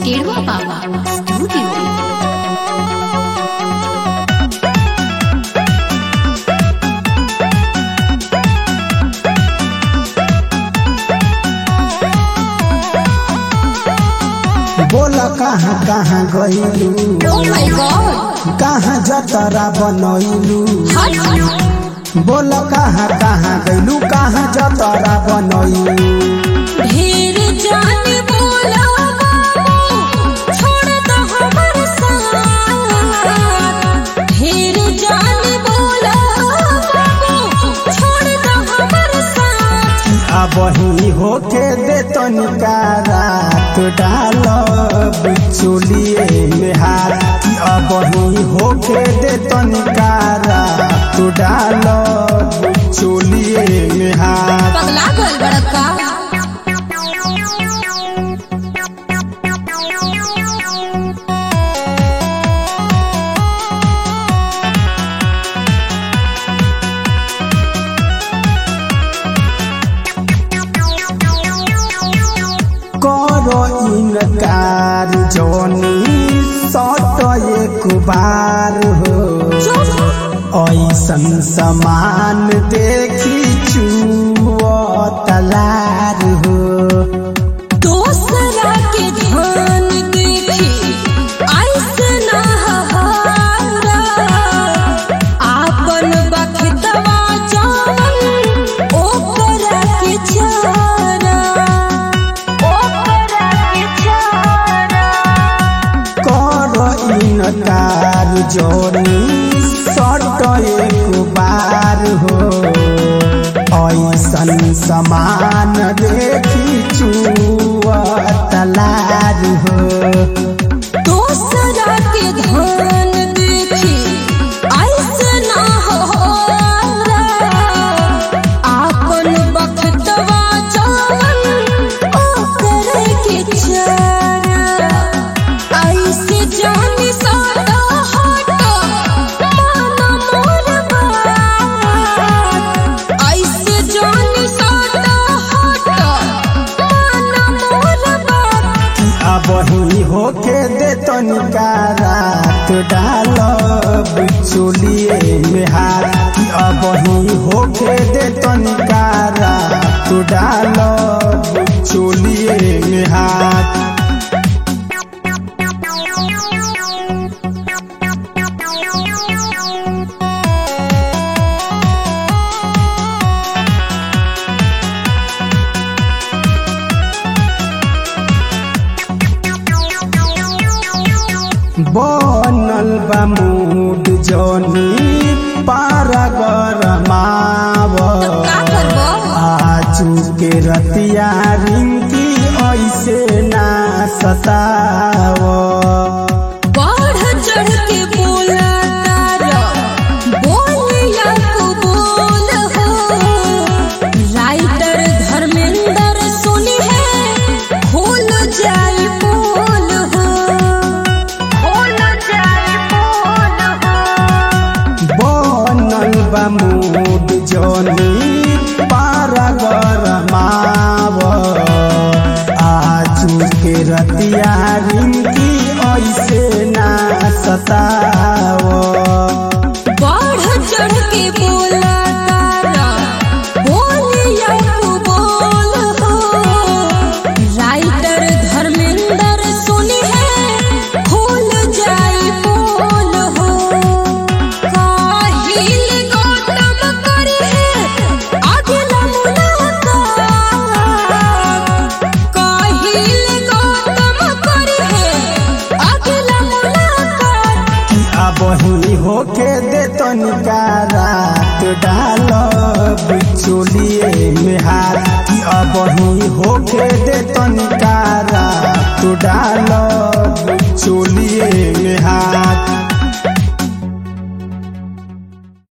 केड़वा बाबा स्टूडियो बोल कहाँ कहाँ गइलू ओ माय गॉड कहाँ जतरा बनैलू हट बोल कहाँ कहाँ गइलू कहाँ जतरा बनैलू ढेर जान बोला बाबू छोड़ दो हमर साथ ढेर जान बोला बाबू छोड़ दो हमर साथ अब ही होके दे तनिका रात डाल बिचुलिए में हाथ कि अब ही होके दे तनिका रात डाल बिचुलिए में हाथ पगला गल बड़का करो इनकार जोनी सट एक बार हो ऐसन समान देखी चुओ तलार हो दूसरा के धान देखी ऐसे ना हहारा आपन बखतवा जान ओकरा के चारा ओकरा के चारा करो इनकार जोनी सट एक बार हो ऐसन समान देखी चुओ तलार हो दूसरा के धान देखी ऐसे ना हहारा आपन बखतवा जान ओकरा के चारा ऐसे जानी सादा हटा माना मोर बात ऐसे जानी सादा हटा माना मोर बात अब ही होके दे तनिका रात डाल बिचुलिए में हाथ कि अब ही होके दे तनिका रात डाल बिचुलिए में हाथ बनल बा मूड जोनी पारा गरमाव का करबो आजू के रतिया रिंकी ऐसे ना सताव बढ़ चढ़ के बोला तारा बोलिया को बोल हो राइटर धर्मेंद्र सुनी है खोल जाई बोल हो खोल जाई बोल हो बनल बा मूड जोनी पारा गरमाव आजू के रतिया रिंकी ऐसे ना सताव बढ़ चढ़ के बोला तारा बोलिया को बोल हो राइटर धर्मेंद्र सुनी है खोल जाई बोल हो काहिल गौतम करी है अगला मुलाकात काहिल गौतम करी है अगला मुलाकात कि अब ही होके दे तनिका रात डाल बिचुलिए में हाथ कि अब ही होके दे तनिका रात डाल बिचुलिए में हाथ